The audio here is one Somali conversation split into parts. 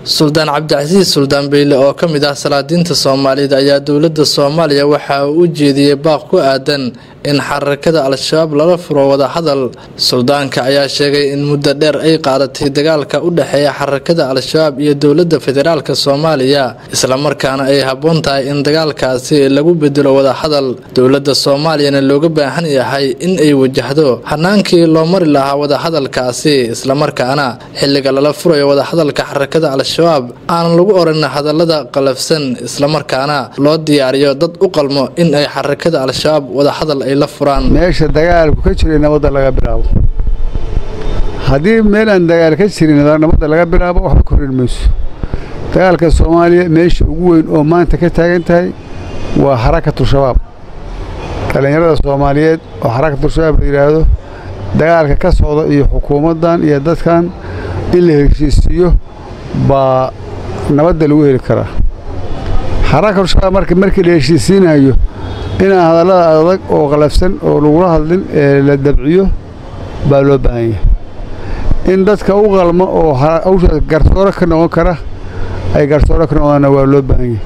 suldaan cabdicasiis suldaan beyle oo ka mid ah salaadiinta soomaalida ayaa dowladda soomaaliya waxa uu u jeediyey baaq ku aadan in xarakada al-shabaab lala furo wadahadal suldaanka ayaa sheegay in muddo dheer ay qaadatay dagaalka u dhexeeya xarakada al-shabaab iyo dowladda federaalk soomaaliya islamarkaana ay habboon tahay in dagaalkaasi lagu bedelo wadahadal dowladda soomaaliyana looga baahan yahay in ay wajahdo hanaankii loo mari lahaa wadahadalkaasi islamarkaana xilliga lala furayo wadahadalka xarakada al-shabaab aanan lagu oran hadallada qalafsan islamarkaana loo diyaariyo dad u qalmo in ay xarakada al-shabaab wadahadal ay la furaan meesha dagaalku ka jiray nabadda laga bilaabo haddii meel aan dagaal ka jirin nabadda laga bilaabo waxba korin mayso dagaalka soomaaliya meesha ugu weyn oo maanta ka taagan tahay waa xarakatu shabaab dhallinyarada soomaaliyeed oo xarakatu shabaab la yidhaahdo dagaalka ka socda iyo xukuumaddan iyo dadkan in la heshiisiiyo baa nabadda lagu heli karaa xarakatu shabaab marka markii la heshiisiinayo inaan hadallada adag oo qalafsan oo lagula hadlin ee la dabciyo baa loo baahan yahay in dadka u qalmo oo hawshaas garsooro ka noqon kara ay garsooro ka noqdaanna waa loo baahan yahay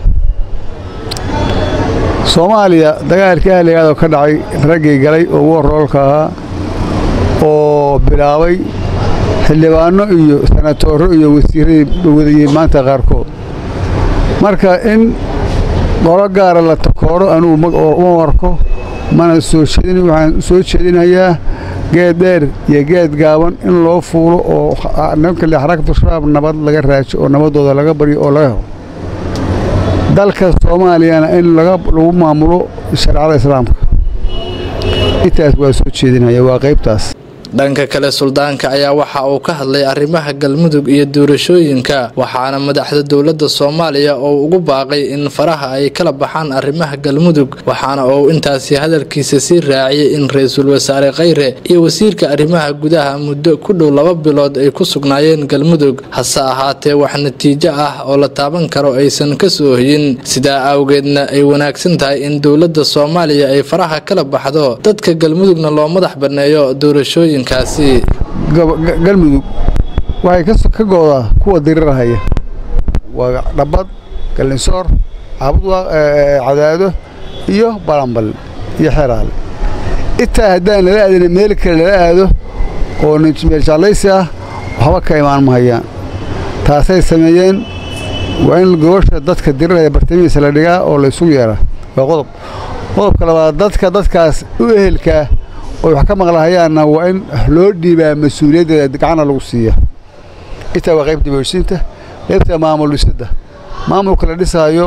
soomaaliya dagaalkii ahligaadoo ka dhacay raggii galay oo warroolka ahaa oo bilaabay xildhibaanno iyo sanatooro iyo wasiirradii wadayey maanta qaarkood marka in qolo gaara la takooro anugu uma warko mana soo jeedin waxaan soo jeedinayaa geed dheer iyo geed gaaban in loo fuulo oo nimankale xarakatu shabaab nabad laga raajo oo nabaddooda laga baryo oo laga helo dalka soomaaliyana in lagu maamulo shareecada islaamka intaas waa soo jeedinaya waa qaybtaas dhanka kale suldaanka ayaa waxa uu ka hadlay arrimaha galmudug iyo doorashooyinka waxaana madaxda dowladda soomaaliya oo ugu baaqay in faraha ay kala baxaan arrimaha galmudug waxaana uu intaasi hadalkiisa sii raaciyey in ra-iisul wasaare khayre iyo wasiirka arrimaha gudaha muddo ku dhow laba bilood ay ku sugnaayeen galmudug hase ahaatee wax natiijo ah oo la taaban karo aysan ka soo hoyin sidaa awgeedna ay wanaagsan tahay in dowladda soomaaliya ay faraha kala baxdo dadka galmudugna loo madax banneeyo doorashooyin galmudug waxay ka goodaa kuwa dirirahaya waa dhabbad gallinsoor cadaado iyo balanbal iyo xeraale intaa haddaan lala aadina meel kale lala aado oo meel jaallaysi ah waxba ka imaan mahayaan taasay sameeyeen waa in gobasha dadka diriraya bartamihiisa la dhigaa oo la isugu yeeraa waa qodob qodobka labaad dadka dadkaas u ehelkaa oy wax ka maqlahayaanna waa in loo dhiibaa mas-uuliyaddeeda gacana lagu siiya intaa waa qaybta boorsiinta qaybta maamul dhisidda maamulka la dhisaayo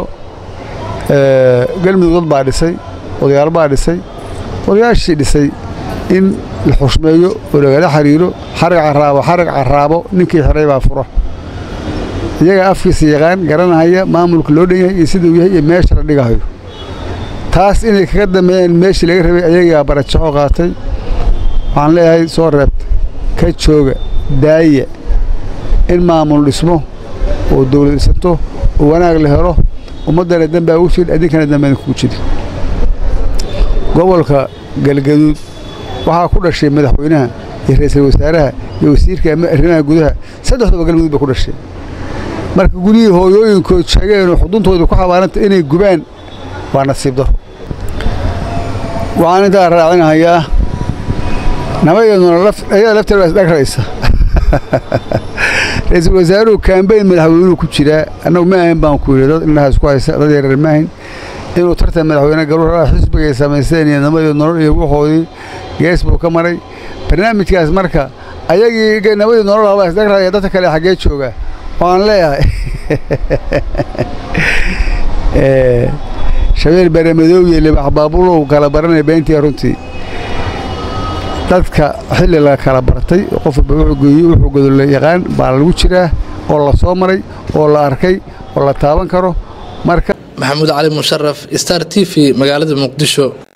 galmudug dad baa dhisay odayaal baa dhisay odayaashii dhisay in la xushmeeyo oo lagala xiriiro xarag carraabo xarag carraabo ninkii xiray baa fura iyaga afkiisa yaqaan garanahaya maamulka loo dhan yahay iyo siduu yahay iyo meesha la dhigahayo taas inay kaga dambeeyeen meeshii laga rabay ayagaa barajaxo qaatay waxaan leeyahay soo reebta ka jooga daaya in maamul dhismo oo dawlad dhisanto oo wanaag la helo ummaddana dambaa ugu jirin addinkana dambana kugu jiri gobolka galgaduud waxaa ku dhashay madaxweynaha iyo ra'iisul wasaaraha iyo wasiirka arrimaha gudaha saddexdooba galgaduud ba ku dhashay marka gudihii hooyooyinkood sheegeen oo xuduntooda ku xabaaranta inay gubaan waa nasiib daro waxaan intaa raacinahayaa nabadeeduna ayada lafteeda waa isdhagraysa ra-iisul wasaaruhu kaambeyn madaxweynuhu ku jiraa annagu ma ahayn baan ku yidhi dad indhaha isku haysa dad yareer ma ahayn inuu tartan madaxweyne garuura xisbigay samaysteen iyo nabadeed nolol iyo waxoodii gees buu ka maray barnaamijkaas marka ayagii nabadeed nolol habaa isdhagraya dadka kale xaggee jooga waan leeyahay shabeel baremadoow iyo libax baabulow kala baranaya beentii runtii dadka xilli la kala bartay qof walba wuxuu geeyey wuxuu godolle yaqaan baa lagu jiraa oo la soo maray oo la arkay oo la taaban karo marka maxamuud cali musharaf star t v magaalada muqdisho